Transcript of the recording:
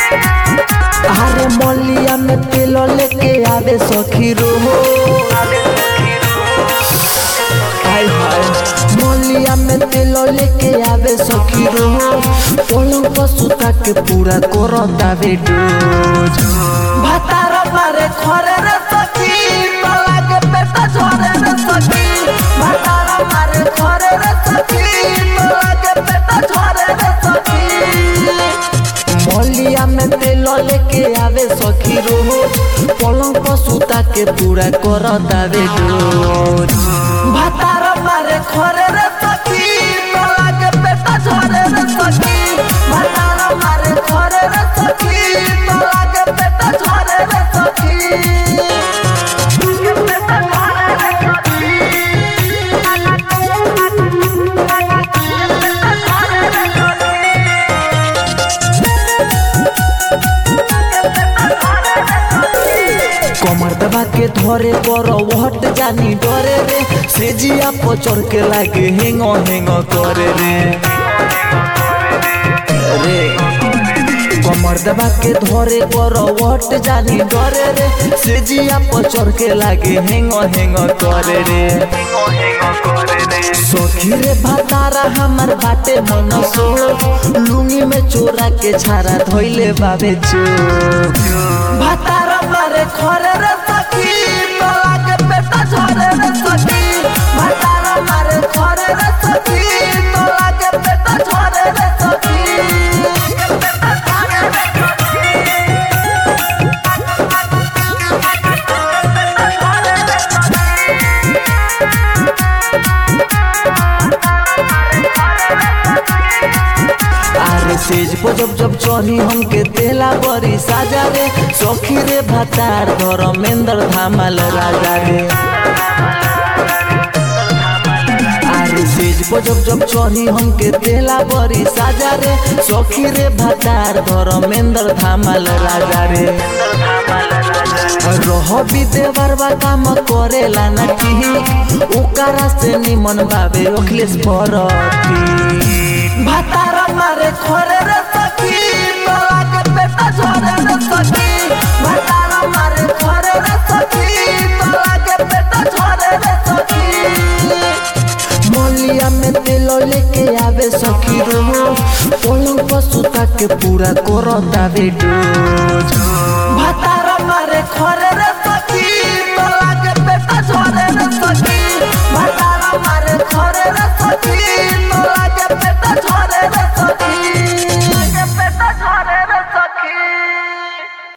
अरे मलिया में तेल लेके आवे सखी रोहो हाय हाय मलिया में तेल लेके आवे सखी रोहो पलंग पर सुता के पूरा करो दावे डोज भातार मारे खरे रे सखी तला के पेटा झरे रे सखी भातार मारे खरे रे सखी तला के पेटा झरे रे सखी मलिया में तेल लेके आवे सखी रोज पलंग पर सुता के पूरा कर दावे डोज भातार मारे खरे रे सखी तला के पेटा झरे रे सखी भातार मारे खरे रे सखी तला के पेटा झरे रे सखी कमर दबा के धरे पर हट जानी डरे रे सेजिया पचर के लागे हेंग हेंग करे रे रे कमर दबा के धरे पर हट जानी डरे रे सेजिया पचर के लागे हेंग हेंग करे रे सखी रे भातारा हमार बाटे मन सो लुंगी में चोरा के छारा धोइले बाबे चो भातारा मारे खरे रे सखी तोला के पेटा झरे रे सखी भातारा मारे खरे रे सखी तोला के पेटा झरे रे सखी अरे सेज पर जब जब चढ़ी हमके तेला बड़ी साजा रे सखी रे भातार धर्मेंद्र धामल राजा रे अरे सेज पर जब जब चढ़ी हमके तेला बड़ी साजा रे सखी रे भातार धर्मेंद्र धामल राजा रे रह विदेवर बा काम करेला ना की ओकरा से निमन बाबे अखिलेश भरती भातारा मारे खरे रे सखी तोला के पेटा झरे रे सखी भातारा मारे खरे रे सखी तोला के पेटा झरे रे सखी मलिया में तेल लेके आवे सखी रो पलंग पर सुता के पूरा करो दावे डोज भातारा मारे खरे रे